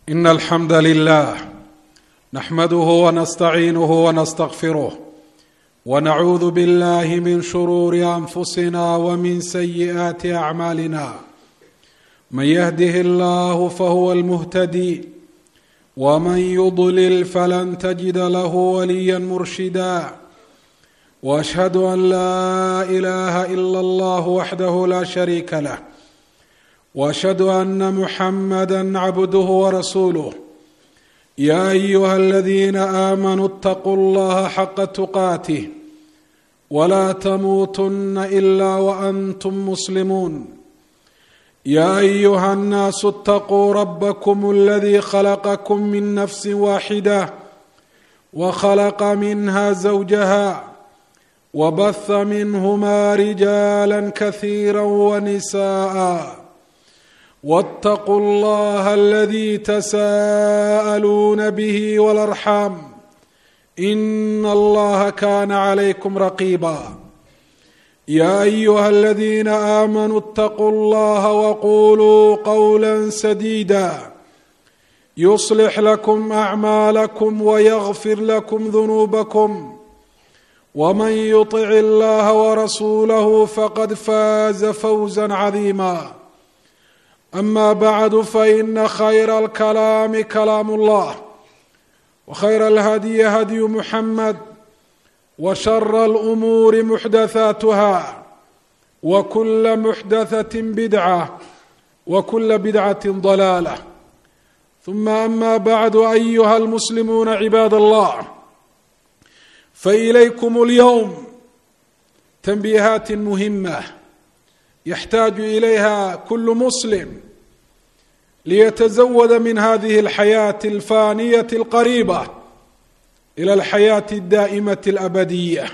ان الحمد لله نحمده ونستعينه ونستغفره ونعوذ بالله من شرور انفسنا ومن سيئات اعمالنا من يهده الله فهو المهتدي ومن يضلل فلن تجد له وليا مرشدا واشهد ان لا اله الا الله وحده لا شريك له واشهد ان محمدا عبده ورسوله يا ايها الذين امنوا اتقوا الله حق تقاته ولا تموتن الا وانتم مسلمون يا ايها الناس اتقوا ربكم الذي خلقكم من نفس واحده وخلق منها زوجها وبث منهما رجالا كثيرا ونساء واتقوا الله الذي تساءلون به والارحام ان الله كان عليكم رقيبا يا ايها الذين امنوا اتقوا الله وقولوا قولا سديدا يصلح لكم اعمالكم ويغفر لكم ذنوبكم ومن يطع الله ورسوله فقد فاز فوزا عظيما اما بعد فان خير الكلام كلام الله وخير الهدي هدي محمد وشر الامور محدثاتها وكل محدثه بدعه وكل بدعه ضلاله ثم اما بعد ايها المسلمون عباد الله فاليكم اليوم تنبيهات مهمه يحتاج اليها كل مسلم ليتزود من هذه الحياه الفانيه القريبه الى الحياه الدائمه الابديه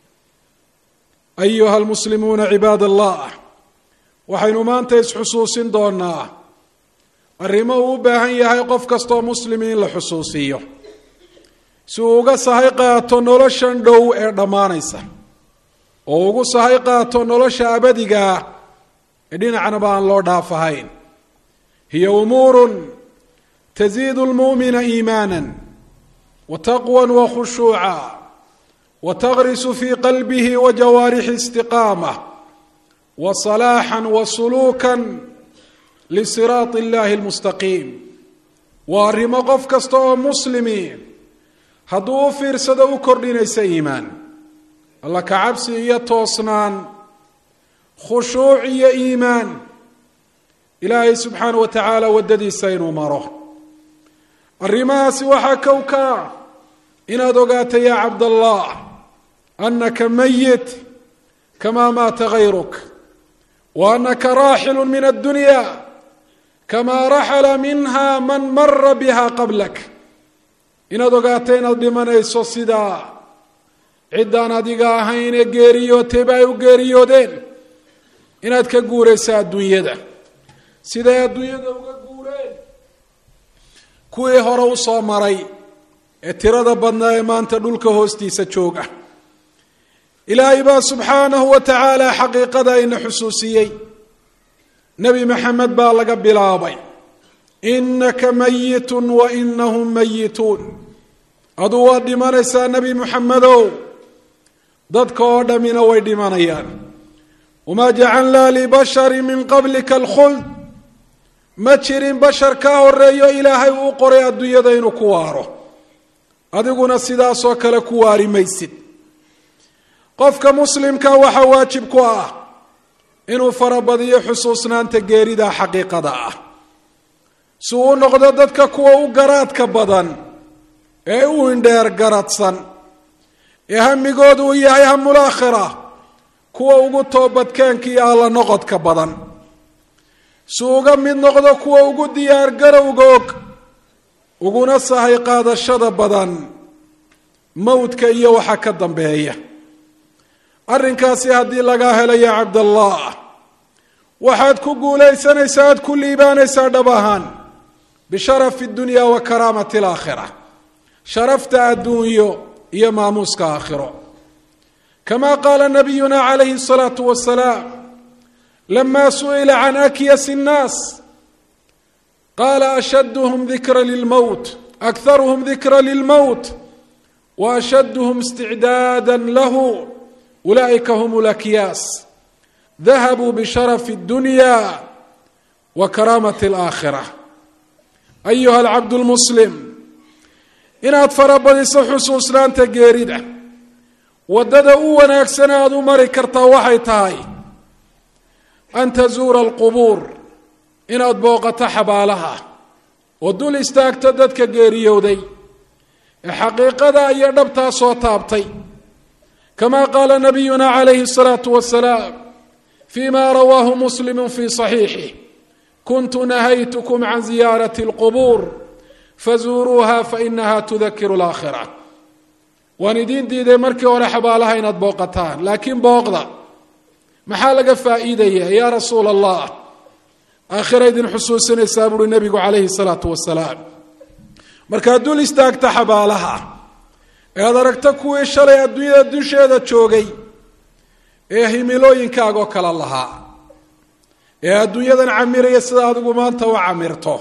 ايها المسلمون عباad allah waxaynu maanta isxusuusin doonaa arrimo uu u baahan yahay qof kastoo muslimi in la xusuusiyo si uu uga sahay qaato noloshan dhow ee dhammaanaysa oo ugu sahay qaato nolosha abadigaa ee dhinacnaba aan loo dhaafahayn hiya umuurun taziidu lmu'mina iimaana wataqwa wakhushuuca watagrisu fii qalbihi wa jawaarixi istiqaama wa salaaxan wa suluukan lisiraati illahi almustaqiim waa arrimo qof kasta oo muslimi hadduu u fiirsado u kordhinaysa iimaan alla ka cabsi iyo toosnaan khushuuc iyo iimaan ilaahay subxaana wa tacaala waddadiisa inuu maro arrimahaasi waxaa kow ka ah inaad ogaato yaa cabdallah annaka mayit kamaa maata gayruk wa annaka raaxilu min addunya kamaa raxala minha man mara biha qablak inaad ogaato inaad dhimanayso sidaa ciddaan adiga ahayn ee geeriyootayba ay u geeriyoodeen inaad ka guuraysa adduunyada siday adduunyada uga guureen kuwii hore u soo maray ee tirada badnaa ee maanta dhulka hoostiisa jooga ilaahay baa subxaanahu wa tacaala xaqiiqada ina xusuusiyey nebi maxamed baa laga bilaabay inaka mayitun wa inahum mayituun aduu waad dhimanaysaa nebi muxamedow dadka oo dhammina way dhimanayaan wamaa jacalnaa libashari min qablika alkhuld ma jirin bashar kaa horeeyo ilaahay uu qoray adduunyada inuu ku waaro adiguna sidaasoo kale ku waari maysid qofka muslimka waxaa waajib ku ah inuu farabadiyo xusuusnaanta geerida xaqiiqada ah si uu u noqdo dadka kuwa u garaadka badan ee u indheer garadsan ee hamigoodu uu yahay hamulaakhira kuwa ugu toobadkeenka iyo alla noqodka badan si uga mid noqdo kuwa ugu diyaar garowga og uguna sahay qaadashada badan mowdka iyo waxa ka dambeeya arrinkaasi haddii lagaa helo ya cabdallah waxaad ku guulaysanaysaa aad ku liibaanaysaa dhab ahaan bisharafi dunya wa karaamati alaakhira sharafta adduunyo iyo maamuuska aakhiro kama qaala nabiyuna calayhi الsalaatu wasalaam lama su'ila can akyas الnaas qaala ashaduhum dikra lilmowt akharuhum dikra lilmowt wa ashaduhum isticdaada lahu ulaa'ika hum lakyaas dahabuu bisharafi اdunya wa karaamati alaakhira ayuha alcabd lmuslim inaad farabadiso xusuusnaanta geerida waddada u wanaagsan aada u mari kartaa waxay tahay an tazuura alqubuur inaad booqato xabaalaha oo dul istaagto dadka geeriyowday ee xaqiiqada iyo dhabtaa soo taabtay kama qaala nabiyuna calayhi الsalaatu wasalaam fima rawaahu muslimu fi صaxiixih kuntu nahaytkm can ziyaarati اlqubuur fazuuruuha fainaha tudakiru اlaakhira waan idiin diiday markii hore xabaalaha inaad booqataan laakiin booqda maxaa laga faa'iidaya yaa rasuula allah aakhira idin xusuusinaysaa buuri nebigu calayhi salaatu wasalaam markaad dul istaagta xabaalaha ee aad aragto kuwii shalay adduunyada dusheeda joogay ee himilooyinkaagoo kale lahaa ee adduunyadan camiraya sida adigu maanta u camirto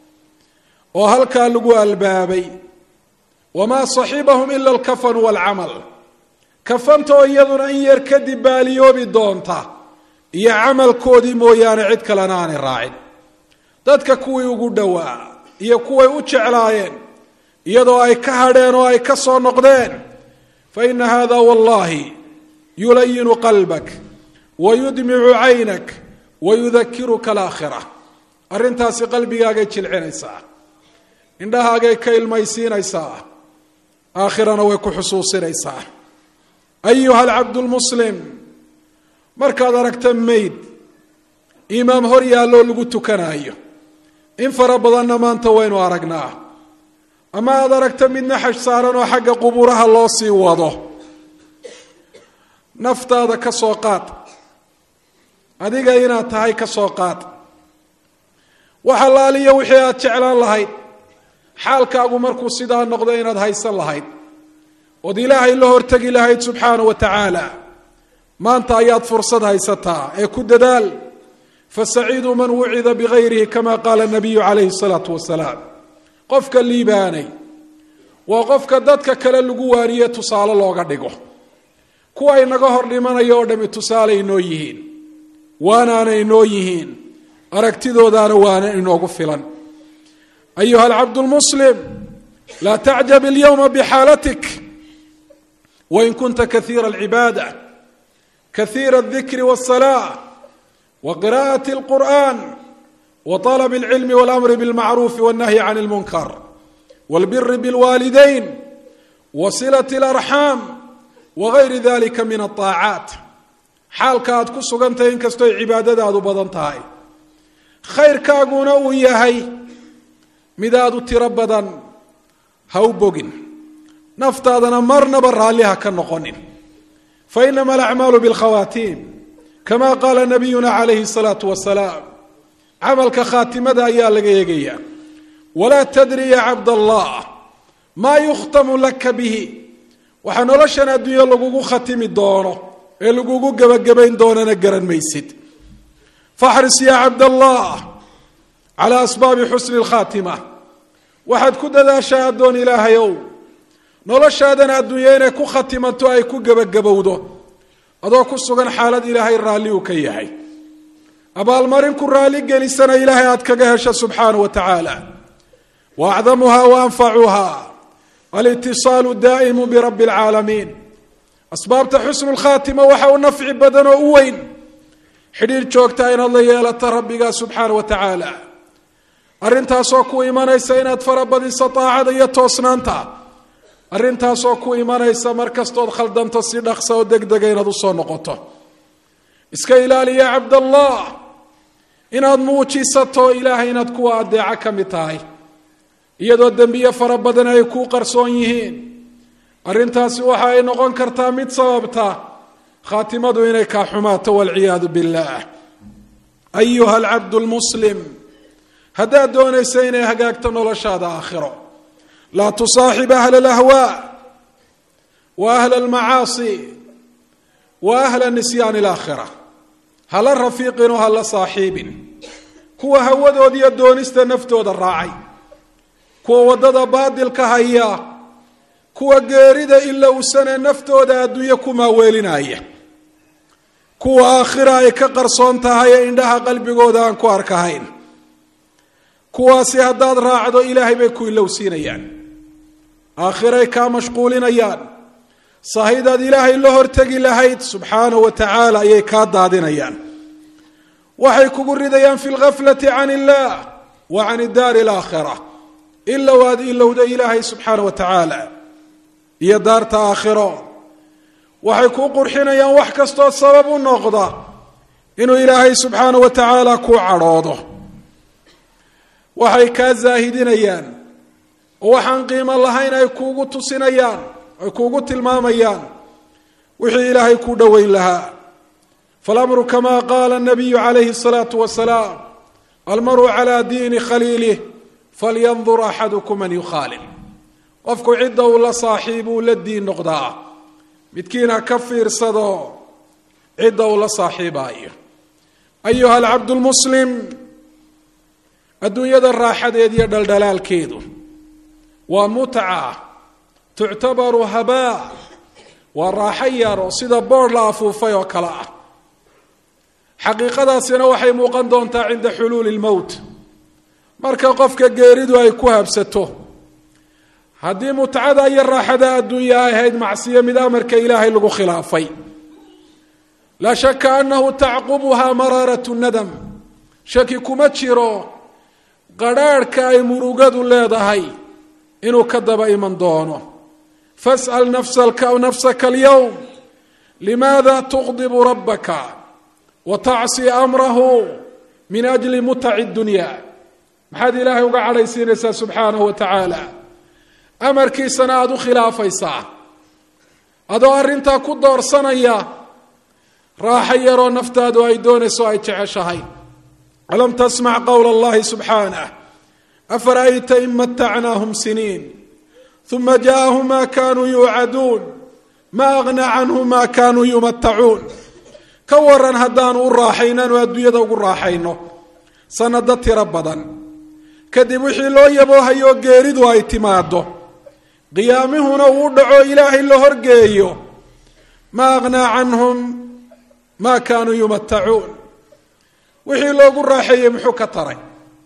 oo halkaa lagu albaabay wamaa saxibahum ila alkafanu waalcamal kafanta oo iyaduna in yar kadib baaliyoobi doonta iyo camalkoodii mooyaane cid kalena aanay raacin dadka kuwii ugu dhowaa iyo kuway u jeclaayeen iyadoo ay ka hadheen oo ay ka soo noqdeen fa ina hada wallahi yulayinu qalbak wa yudmicu caynak wa yudakiruka alaakhira arrintaasi qalbigaagay jilcinaysaa indhahaagay ka ilmaysiinaysaa aakhirana way ku xusuusinaysaa ayuha alcabdu lmuslim markaad aragta mayd imaam hor yaalloo lagu tukanaayo in fara badanna maanta waynu aragnaa ama aada aragta mid naxash saaran oo xagga qubuuraha loo sii wado naftaada ka soo qaad adiga inaad tahay ka soo qaad wax allaaliyo wixii aad jeclaan lahayd xaalkaagu markuu sidaa noqdo inaad haysan lahayd ood ilaahay la hortegi lahayd subxaana wa tacaala maanta ayaad fursad haysataa ee ku dadaal fasaciidu man wucida bigayrihi kama qaala nabiyu calayhi salaatu wasalaam qofka liibaanay waa qofka dadka kale lagu waaniye tusaale looga dhigo kuwa inaga hor dhimanaya oo dhami tusaale inoo yihiin waanaana inoo yihiin aragtidoodaana waana inoogu filan ayuha alcabd lmuslim laa tacjab alyowma bxaalatik wain kunta kaiira alcibaada kaiira aldikri wاsalaa wa qira'ati اlqur'an wa طalb اlcilmi wاlamri bاlmacruufi wاnnahyi can اlmunkar wاlbiri bاlwaalidayn wa silaة اlarxaam wagayri dalika min aلطaacaat xaalka aad ku sugantahay inkastooy cibaadadaadu badan tahay khayrkaaguna uu yahay midaad u tiro badan ha u bogin naftaadana marnaba raalli ha ka noqonin fainama alacmaalu bilkhawaatiim kama qaala nabiyuna calayhi salaatu wasalaam camalka khaatimada ayaa laga eegayaa walaa tadri ya cabd allah maa yukhtamu laka bihi waxaa noloshan adduunyo lagugu khatimi doono ee lagugu gebagabayn doonana garan maysid faxris ya cabd allah calaa asbaabi xusni lkhaatima waxaad ku dadaashaa addoon ilaahay ow noloshaadan adduunyo inay ku khatimanto ay ku gebagabowdo adoo ku sugan xaalad ilaahay raalli uu ka yahay abaalmarin ku raalli gelisana ilaahay aad kaga hesho subxaana wa tacaala wa acdamuha wa anfacuha alitisaalu daa'imu birabbi alcaalamiin asbaabta xusnu lkhaatima waxa u nafci badan oo u weyn xidhiir joogta inaad la yeelato rabbiga subxaana wa tacaala arrintaasoo ku imanaysa inaad farabadiso daacada iyo toosnaanta arrintaasoo ku imanaysa mar kastood khaldanto si dhaqsa oo degdega inaad usoo noqoto iska ilaaliya cabdallah inaad muujisato ilaahay inaad kuwa adeeco ka mid tahay iyadoo dembiye fara badan ay kuu qarsoon yihiin arrintaasi waxa ay noqon kartaa mid sababta khaatimadu inay kaa xumaato walciyaadu billaah ayuha alcabdu lmuslim haddaad doonaysa inay hagaagto noloshaada aakhiro laa tusaaxib ahla alahwaa wa ahla almacaasi wa ahla nisyaani alaakhira hala rafiiqin oo hala saaxiibin kuwa hawadooda iyo doonista naftooda raacay kuwa waddada baadilka haya kuwa geerida ilowsane naftooda adduunyo ku maaweelinaya kuwa aakhira ay ka qarsoon tahay ee indhaha qalbigooda aan ku arkahayn kuwaasi haddaad raacdo ilaahay bay ku ilowsiinayaan aakhiray kaa mashquulinayaan sahidaad ilaahay la hortegi lahayd subxaanahu wa tacaala ayay kaa daadinayaan waxay kugu ridayaan fi lgaflati can illah wa can daari alaakhira ilow aad ilowda ilaahay subxaana wa tacaala iyo daarta aakhiro waxay kuu qurxinayaan wax kastoo sabab u noqda inuu ilaahay subxaana wa tacaala kuu cadhoodo waxay kaa zaahidinayaan oo waxaan qiimo lahayn ay kuugu tusinayaan ay kuugu tilmaamayaan wixii ilaahay kuu dhoweyn lahaa falamru kama qaala nabiyu calayhi الsalaatu wasalaam almaru calaa diini khaliilih falyandur axadukum man yukhaalil qofku cidda uu la saaxiibuu la diin noqdaa midkiin ha ka fiirsado cidda uu la saaxiibaayo ayuha alcabd lmuslim adduunyada raaxadeed iyo dhaldhalaalkeedu waa mutca tuctabaru habaa waa raaxo yar oo sida boodh la afuufay oo kale ah xaqiiqadaasina waxay muuqan doontaa cinda xuluuli lmowt marka qofka geeridu ay ku habsato haddii mutcada iyo raaxada adduunya ay ahayd macsiyo mid amarka ilaahay lagu khilaafay laa shaka annahu tacqubuhaa maraarat nadam shaki kuma jiro qadrhaadhka ay murugadu leedahay inuu ka daba iman doono fas'al nafsaka alyowm limaada tuqdibu rabbaka wa tacsi amrahu min ajli mutaci dunya maxaad ilaahay uga cadhaysiinaysaa subxaanahu wa tacaala amarkiisana aada u khilaafaysaa adoo arrintaa ku doorsanaya raaxo yaroo naftaadu ay doonayso ay jeceshahay alam tasmac qowla allahi subxaanah afara'ayta in matacnaahum siniin uma jaaahum ma kanuu yuucaduun ma aghnaa canhum ma kanuu yumatacuun ka waran haddaanu u raaxaynaanu adduunyada ugu raaxayno sanado tiro badan kadib wixii loo yaboohayo geeridu ay timaado qiyaamihuna uu dhaco ilaahay la horgeeyo ma aghnaa canhum ma kaanuu yumatacuun wixii loogu raaxeeyey muxuu ka taray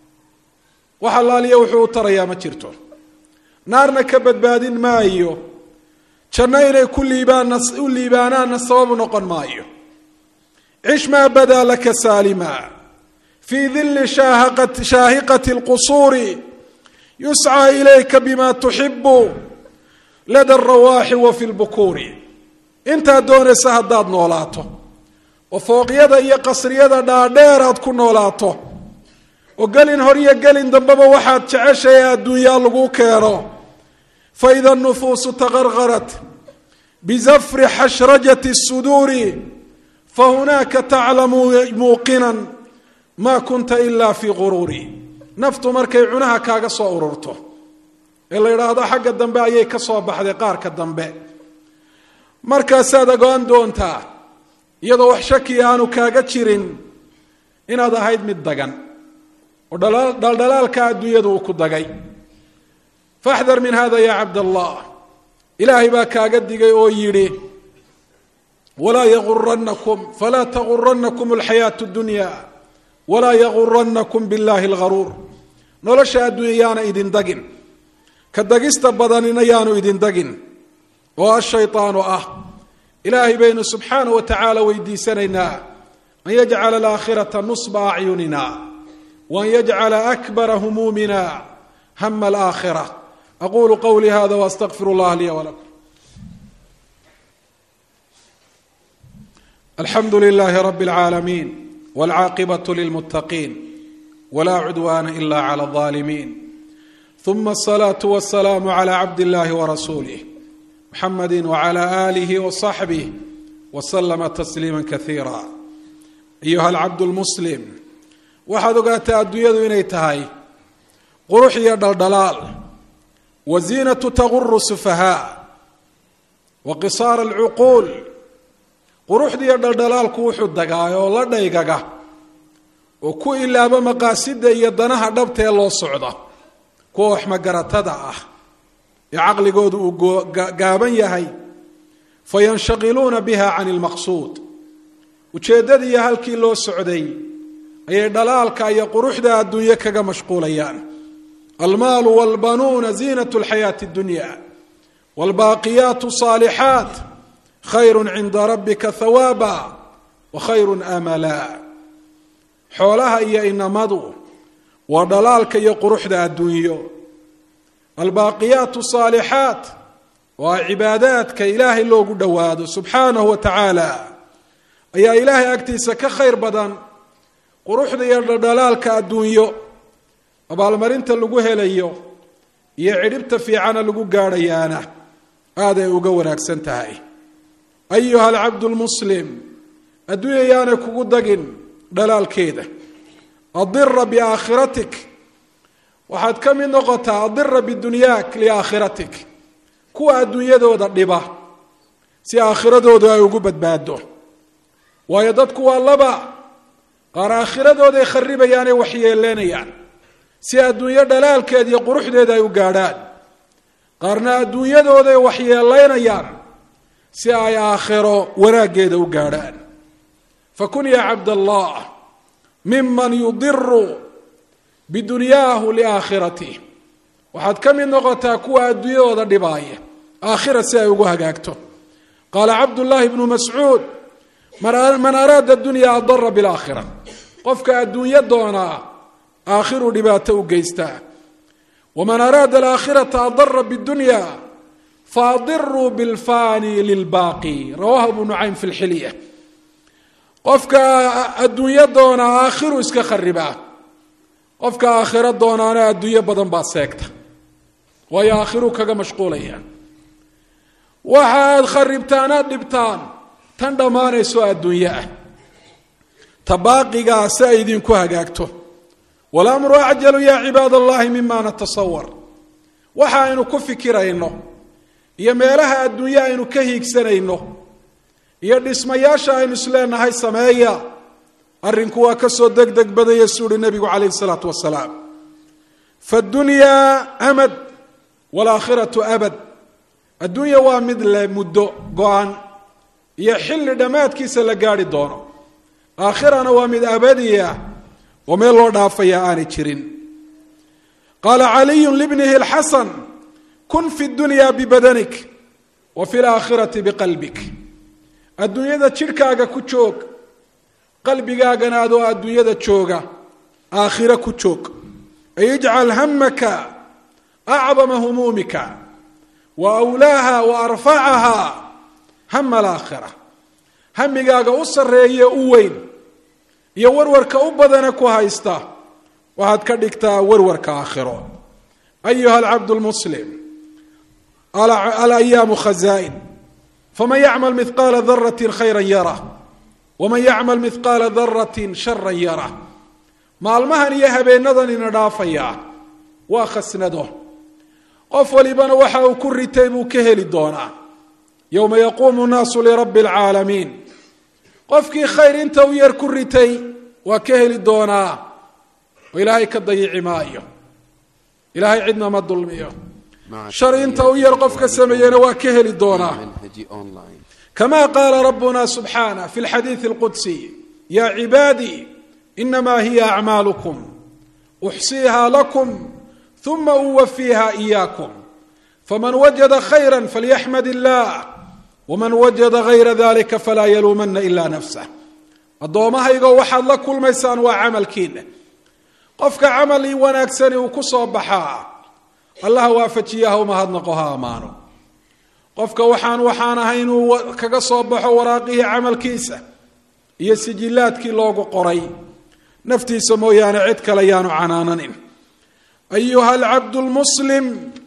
wax allaaliya wuxuu u tarayaa ma jirto naarna ka badbaadin maayo janno inay ku liibaanna u liibaanaanna sababu noqon maayo cish maa badaa laka saalima fii dilli shaahiqati اlqusuuri yuscى ilayka bima tuxibu lada اrawaaxi wa fi lbukuuri intaad doonaysa haddaad noolaato oo fooqyada iyo qasriyada dhaadheer aad ku noolaato oo gelin hor iyo gelin dambeba waxaad jeceshahay adduunyaa lagu keeno faida nufuusu taqarqarat bizafri xashrajati الsuduuri fahunaaka taclamu muuqinan ma kunta ila fi guruuri naftu markay cunaha kaaga soo ururto ee la yidhaahdo xagga dambe ayay ka soo baxday qaarka dambe markaasaad ogaan doontaa iyadoo wax shaki aanu kaaga jirin inaad ahayd mid dagan oo dhaldhalaalka adduunyadu uu ku dagay faxdar min hada ya cabd allah ilaahay baa kaaga digay oo yidhi walaa yaguranakum falaa taguranakum alxayaatu dunya walaa yaguranakum billahi algaruur nolosha adduunya yaana idin dagin ka dagista badanina yaanu idin dagin oo ashayطaanu ah ilaahay baynu subxaanaه wa tacaala weydiisanaynaa an yajcala alaakhirata nusba acyunina waan yajcala akbara humuumina hama alaakhira aqulu qowlii hada waastaqfir اllah liya wlakum alxamdu lilahi rab اlcaalamiin wاlcaaqibaة lilmutaqiin wla cudwana ila clى الظالمين ثuma الصلاة والسلام عlى cabd الlahi وrasuulih mxamedi وعlى آlih وصaxbih وslma تsliima kaثiira ayuha alcabd اlmuslim waxaad ogaataa adduunyadu inay tahay qurux iyo dhaldhalaal wa ziinatu taguru sufahaa wa qisaar alcuquul quruxdiiyo dhaldhalaalku wuxuu dagaay oo la dhaygaga oo ku ilaabo maqaasida iyo danaha dhabta ee loo socda kuwa waxmagaratada ah ee caqligoodu uu gaaban yahay fayanshaqiluuna biha can ilmaqsuud ujeeddadiiyo halkii loo socday ayay dhalaalka iyo quruxda adduunye kaga mashquulayaan almaalu walbanuuna ziinat lxayaati اdunya wاlbaaqiyaat صaalixaat khayru cinda rabbika hawaaba wa khayru amala xoolaha iyo inamadu waa dhalaalka iyo quruxda adduunyo albaaqiyaat saalixaat waa cibaadaadka ilaahay loogu dhowaado subxaanahu wa tacaala ayaa ilaahay agtiisa ka khayr badan quruxda iyo dhaldhalaalka adduunyo abaalmarinta lagu helayo iyo cidhibta fiicana lagu gaadhayaana aaday uga wanaagsan tahay ayuha alcabdu lmuslim adduunya yaanay kugu dagin dhalaalkeeda adira biaakhiratik waxaad ka mid noqotaa adira bidunyaak liaakhiratik kuwa adduunyadooda dhiba si aakhiradoodu ay ugu badbaado waayo dadku waa laba qaar aakhiradoodai kharibayaanay waxyeeleenayaan si adduunyo dhalaalkeeda iyo quruxdeeda ay u gaadhaan qaarna adduunyadooday waxyeelaynayaan si ay aakhiro wanaaggeeda u gaadhaan fakun ya cabd allah miman yudiru bidunyaahu liaakhirati waxaad ka mid noqotaa kuwa adduunyadooda dhibaaya aakhira si ay ugu hagaagto qaala cabdullaahi bnu mascuud man araada dunya adara bilaakhira qofka adduunyo doonaa aakhiru dhibaato u geystaa waman araada alaakhirata adara bidunya faadiruu bilfani lilbaaqi rawahu abu nucaym fi lxilya qofka adduunyo doonaa aakhiru iska kharibaa qofka aakhiro doonaana adduunyo badan baa seegta waayo aakhiru kaga mashquulaya waxaad kharibtaanaad dhibtaan tan dhammaanayso adduunyo ah ta baaqigaa si ay idinku hagaagto walamru acjalu ya cibaad allahi mima natasawar waxa aynu ku fikirayno iyo meelaha adduunye aynu ka hiigsanayno iyo dhismayaasha aynu isleenahay sameeya arrinku waa ka soo deg deg badaya suu uhi nebigu calayhi isalaatu wasalaam faddunyaa amad waalaakhiratu abad adduunya waa mid le muddo go-an iyo xilli dhammaadkiisa la gaadhi doono aakhirana waa mid abadiya oo meel loo dhaafaya aanay jirin qaala caliyun libnihi lxasan kun fi dunya bibadanik wa fi laakhirati biqalbik adduunyada jidhkaaga ku joog qalbigaagana adoo adduunyada jooga aakhiro ku joog ay ijcal hamaka acdama humuumika wa awlaaha wa arfacaha hama alaakhira hamigaaga u sarreeye u weyn iyo warwarka u badana ku haysta waxaad ka dhigtaa warwarka aakhiro ayuha alcabdu lmuslim alayaamu khazaain faman yacmal mihqaala darati khayra yara waman yacmal mihqaala daratin shara yara maalmahan iyo habeenadan ina dhaafayaa waa khasnado qof walibana waxa uu ku ritay buu ka heli doonaa yowma yaquumu nnaasu lirabbi alcaalamiin qofkii khayr inta u yar ku ritay waa ka heli doonaa oo ilaahay ka dayici maayo ilaahay cidna ma dulmiyo shar inta u yar qofka sameeyena waa ka heli doonaa kama qaala rabbuna subxaanah fi lxadiidi alqudsi ya cibaadii inama hiya acmaalukum uxsiiha lakum uma uwafiiha iyaakum faman wajada khayra falyaxmad illah waman wajada gayra dalika falaa yaluumana ila nafsah addoommahaygo waxaad la kulmaysaan waa camalkiina qofka camal wanaagsani uu ku soo baxaa allah waafajiyaha umahadnaqo ha ammaano qofka waxaan waxaan ahay inuu kaga soo baxo waraaqihii camalkiisa iyo sijilaadkii loogu qoray naftiisa mooyaane cid kale yaanu canaananin ayuha alcabdu lmuslim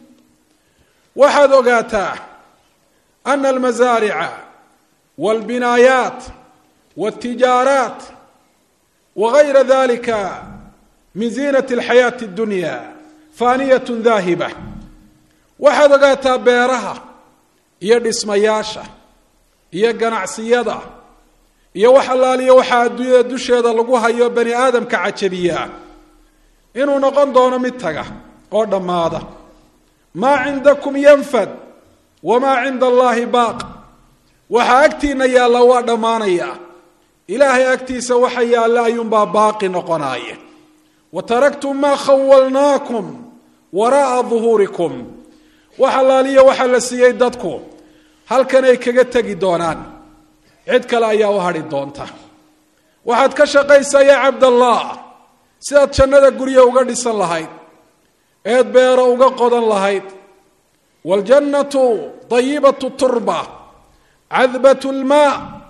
waxaad ogaataa ana almasaarica walbinaayaat waltijaaraat wagayra dalika min ziinati alxayaati addunya faaniyat daahiba waxaad ogaataa beeraha iyo dhismayaasha iyo ganacsiyada iyo wax allaaliyo waxaa adduunyada dusheeda lagu hayo bani aadamka cajabiyaa inuu noqon doono mid taga oo dhammaada maa cindakum yanfad wamaa cinda allaahi baaq waxaa agtiina yaalla waa dhammaanaya ilaahay agtiisa waxa yaalla ayuunbaa baaqi noqonaya wa taraktum maa khawalnaakum waraa'a duhuurikum wax allaaliyo waxaa la siiyey dadku halkanay kaga tegi doonaan cid kale ayaa u hadhi doonta waxaad ka shaqaysaa yaa cabdallah sidaad jannada gurya uga dhisan lahayd eed beero uga qodan lahayd waljannatu dayibatu turba cadbat lmaa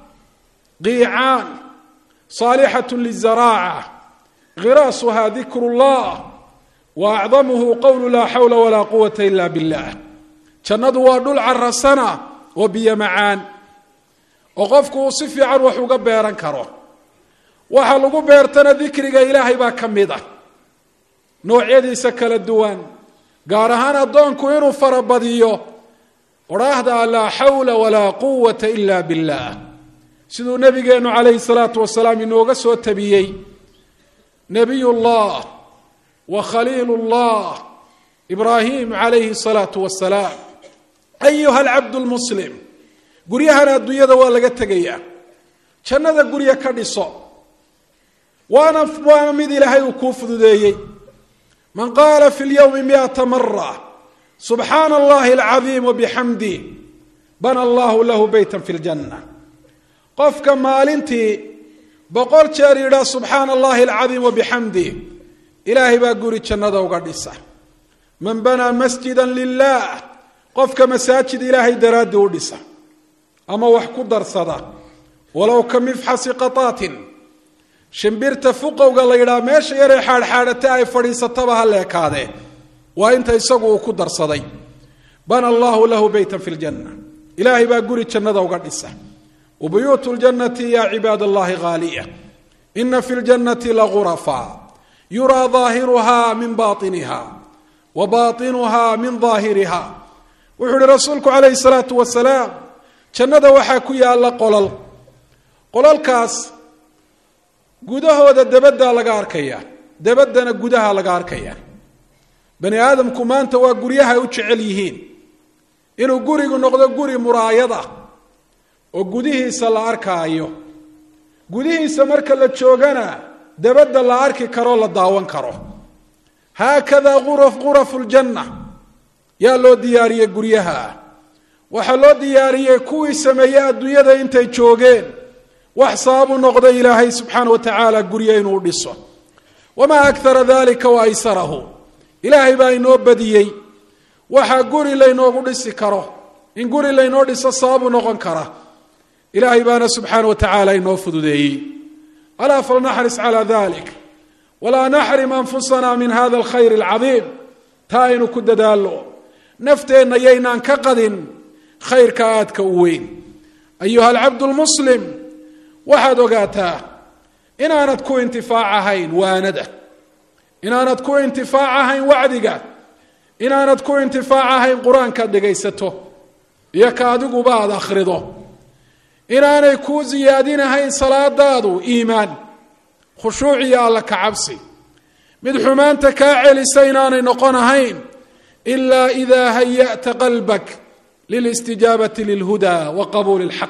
qiicaan saalixat lizaraaca khiraasuha dikru llah wa acdamuhu qowlu laa xawla walaa quwata ila billah jannadu waa dhul carasana oo biyo macaan oo qofku uu si fiican wax uga beeran karo waxa lagu beertana dikriga ilaahay baa ka mid ah noocyadiisa kala duwan gaar ahaan addoonku inuu farabadiyo odhaahda laa xawla walaa quwata ila billah siduu nabigeennu calayhi salaatu wasalaam inooga soo tabiyey nebiy llah wa khaliil llah ibraahim calayhi salaatu wasalaam ayuha alcabdu lmuslim guryahan adduunyada waa laga tegayaa jannada gurya ka dhiso waana waana mid ilaahay uu kuu fududeeyey man qaala fi lyowmi miata mara subxaana allahi alcadiim wabixamdi bana allahu lahu beyta fi ljanna qofka maalintii boqol jeer yidhaa subxaana allahi alcadiim wabixamdi ilaahay baa guri jannada uga dhisa man banaa masjida lilah qofka masaajid ilaahay daraaddii u dhisa ama wax ku darsada walow ka mifxasi qataatin shimbirta fuqowga la yidhaha meesha yaree xaadxaadhata ay fadhiisataba ha leekaadee waa inta isagu uu ku darsaday bana allahu lahu beytan fi ljanna ilaahay baa guri jannada uga dhisa wa buyuutu ljannati ya cibaad allahi haaliya ina fi ljannati lagurafa yuraa daahiruha min bainiha wa baainuha min daahiriha wuxuu ihi rasuulku calayhi salaatu wasalaam jannada waxaa ku yaalla qolal qolalkaas gudahooda debaddaa laga arkaya debaddana gudaha laga arkaya bani aadamku maanta waa guryahay u jecel yihiin inuu gurigu noqdo guri muraayad ah oo gudihiisa la arkaayo gudihiisa marka la joogana debadda la arki karoo la daawan karo haakada ura ghurafu ljanna yaa loo diyaariyey guryaha waxaa loo diyaariyey kuwii sameeyey adduunyada intay joogeen wax sababu noqda ilaahay subxaana wa tacaala gurye inuu dhiso wamaa akara dalika wa aysarahu ilaahay baa inoo badiyey waxaa guri laynoogu dhisi karo in guri laynoo dhiso sababu noqon kara ilaahay baana subxaana wa tacaala inoo fududeeyey alaa falnaxris calaa dalik walaa naxrim anfusana min hada alkhayr alcadiim taa aynu ku dadaallo nafteenna yaynaan ka qadin khayrka aadka u weyn ayuha alcabdu lmuslim waxaad ogaataa inaanad ku intifaacahayn waanada inaanad ku intifaacahayn wacdiga inaanad ku intifaacahayn qur-aankaad dhegaysato iyo ka adiguba aad akhrido inaanay kuu siyaadinahayn salaadaadu iimaan khushuuc iyo alla ka cabsi mid xumaanta kaa celisa inaanay noqon ahayn ilaa idaa haya'ta qalbak lilistijaabati lilhudaa wa qabuuli اlxaq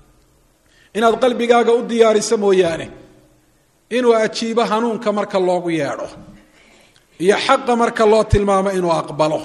inaad qalbigaaga u diyaariso mooyaane inuu ajiibo hanuunka marka loogu yeedho iyo xaqa marka loo tilmaamo inuu aqbalo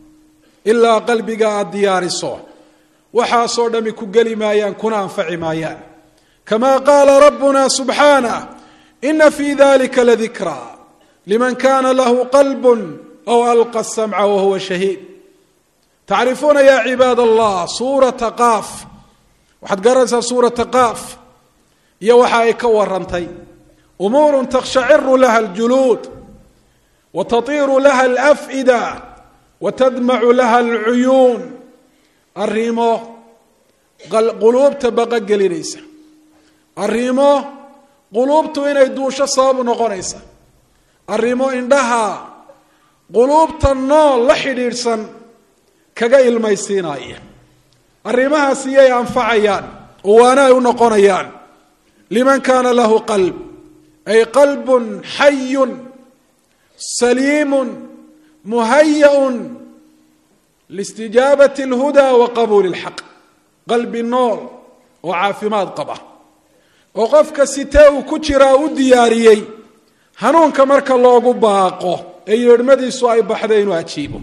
ilaa qalbiga aad diyaariso waxaasoo dhami ku geli maayaan kuna anfaci maayaan kama qaala rabbuna subxaanah ina fi dalika ladikraa liman kana lahu qalb aw alqa samca wahuwa shahiid tacrifuuna ya cibaad allah suurata qaaf waxaad garanaysaa suurata qaaf iyo waxa ay ka warantay umuuru takhshaciru laha aljuluud wa tatiiru laha alaf'ida wa tadmacu laha alcuyuun arrimo quluubta baqa gelinaysa arrimo quluubtu inay duusho sababu noqonaysa arrimo indhaha quluubta nool la xidhiidhsan kaga ilmaysiinaya arrimahaas iyay anfacayaan oo waana ay u noqonayaan liman kana lahu qalb ay qalb xayu saliim muhayaun listijaabati اlhuda wa qabuuli اlxaq qalbi nool oo caafimaad qaba oo qofka sitee uu ku jiraa u diyaariyey hanuunka marka loogu baaqo ee yeedhmadiisu ay baxda inuu ajiibo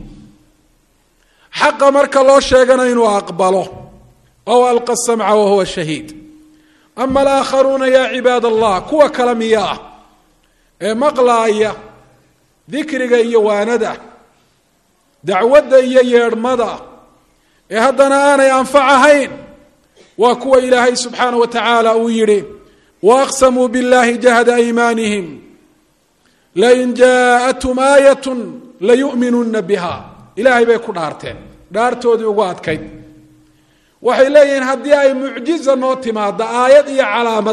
xaqa marka loo sheegana inuu aqbalo ow alqa samca wahuwa shahiid ama alaakharuuna yaa cibaad allah kuwa kale miya ah ee maqlaaya dikriga iyo waanada dacwadda iyo yeedhmada ee haddana aanay anfac ahayn waa kuwa ilaahay subxaanah wa tacaala uu yidhi waaqsamuu biاllahi jahda aymaanihim lain jaaءathum aayat layu'minuna biha ilaahay bay ku dhaarteen dhaartoodii ugu adkayd waxay leeyihiin haddii ay mucjiza noo timaado aayad iyo calaamad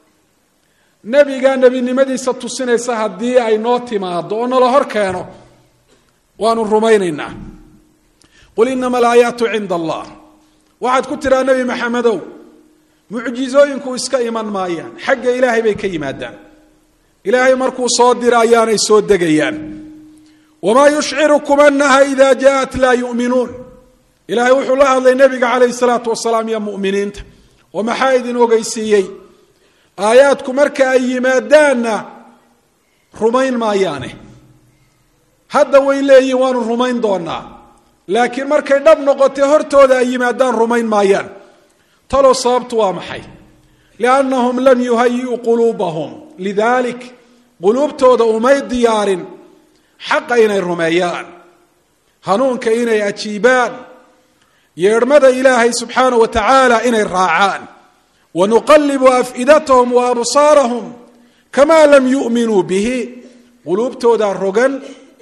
nebiga nebinimadiisa tusinaysa haddii ay noo timaado oo nala hor keeno waanu rumaynaynaa qul inama alaayaatu cinda allah waxaad ku tiraa nebi maxamedow mucjizooyinku iska iman maayaan xagga ilaahay bay ka yimaadaan ilaahay markuu soo dira ayaanay soo degayaan wamaa yushcirukum anaha ida jaaءat laa yu'minuun ilaahay wuxuu la hadlay nebiga calayhi salaatu wasalaam iyo mu'miniinta oo maxaa idin ogeysiiyey aayaadku marka ay yimaadaanna rumayn maayaane hadda way leeyihin waanu rumayn doonaa laakiin markay dhab noqotay hortooda ay yimaadaan rumayn maayaan talow sababtu waa maxay liannahum lam yuhayi'uu quluubahum lidalik quluubtooda umay diyaarin xaqa inay rumeeyaan hanuunka inay ajiibaan yeedhmada ilaahay subxaanaه wa tacaala inay raacaan wanuqalibu afidatahum wa absaarahum kama lam yu'minuu bihi quluubtoodaa rogan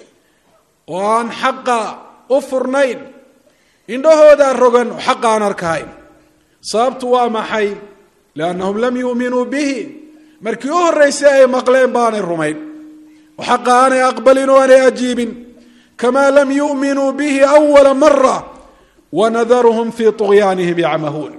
oo aan xaqa u furnayn indhahoodaa rogan oo xaqa aan arkahayn sababtu waa maxay liannahum lam yu'minuu bihi markii u horraysay ay maqleen baanay rumayn oo xaqa aanay aqbalin oo aanay ajiibin kamaa lam yu'minuu bihi awala mara wanadaruhum fii طugyaanihim yacmahuun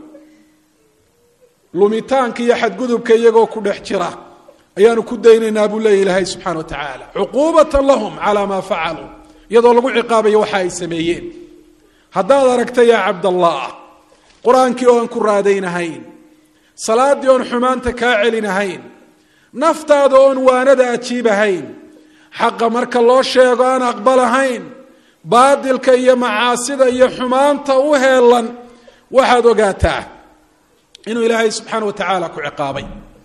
lumitaanka iyo xadgudubka iyagoo ku dhex jira ayaanu ku daynaynaa buu leeya ilaahay subxana wa tacaala cuquubatan lahum calaa maa facaluu iyadoo lagu ciqaabayo waxa ay sameeyeen haddaad aragta yaa cabdallah qur-aankii oon ku raadaynahayn salaaddii oon xumaanta kaa celinahayn naftaada oon waanada ajiibahayn xaqa marka loo sheego aan aqbalahayn baadilka iyo macaasida iyo xumaanta u heelan waxaad ogaataa inuu ilaahay subxaana wa tacaala ku ciqaabay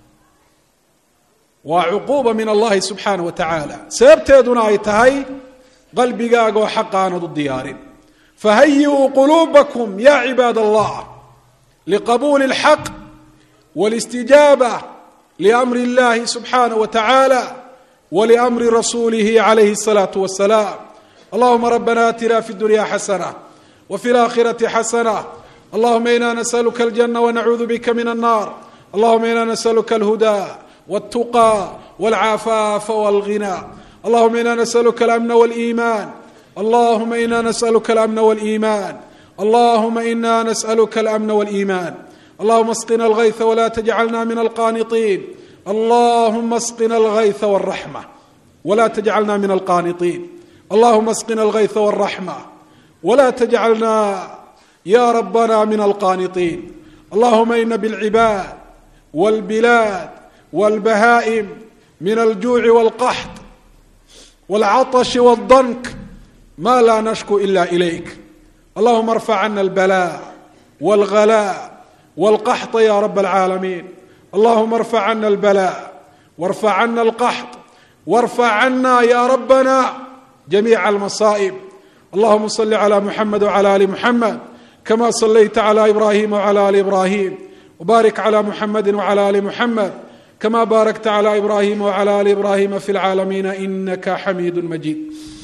waa cuquuba min allahi subxaana wa tacaala sababteeduna ay tahay qalbigaaga oo xaqa aanad u diyaarin fahayi'uu quluubakum ya cibaad allah liqabuuli اlxaq wاlistijaaba liamri اllahi subxaanaه wa tacaala wliamri rasuulihi calayhi الsalaaةu wasalaam allahuma rabbana atina fi اdunya xasana wfi اlaakhirati xasana allahuma ina nasأluka اljana wnacuudu bika min الnar allahuma ina nasأluka اlhuda wالtuqى wاlcafaafa wاlغinى allahuma ina nasأluka اlamna wاliiman allahuma ina nasأluka اlamna wاliiman allahuma ina nasأluka اlamna wاliiman allahuma asqina اlغayثa wla tjcalna min alqaniطin allahuma asqina اlغayثa wالraxmة wla tjcalna min alqaniطin allahuma asqina اlغayثa wالraxmة wla tjcalna ya rabana min alqaniطin allahuma ina bاlcibaad wاlbilaad wاlbahaa'im min aljuuci wاlqaxط wاlcaطش wالdank ma la nashku ila ilayk allahuma arfac cana اlbalaa wاlغalaa wاlqaxط ya rab اlcaalamiin allahuma arfac cana اlbalaa warfac cana اlqaxط warfac cana ya rabana jamiica almasaa'ib allahuma صli clى muxamed wclى ali muxamed kama صlayta clى ibrahim wclى ali ibrahim wbarik clى muxamedi wclى ali muxamed kama baarakta clى ibrahim wclى ali ibrahima fi اlcaalamiina inaka xamiid majid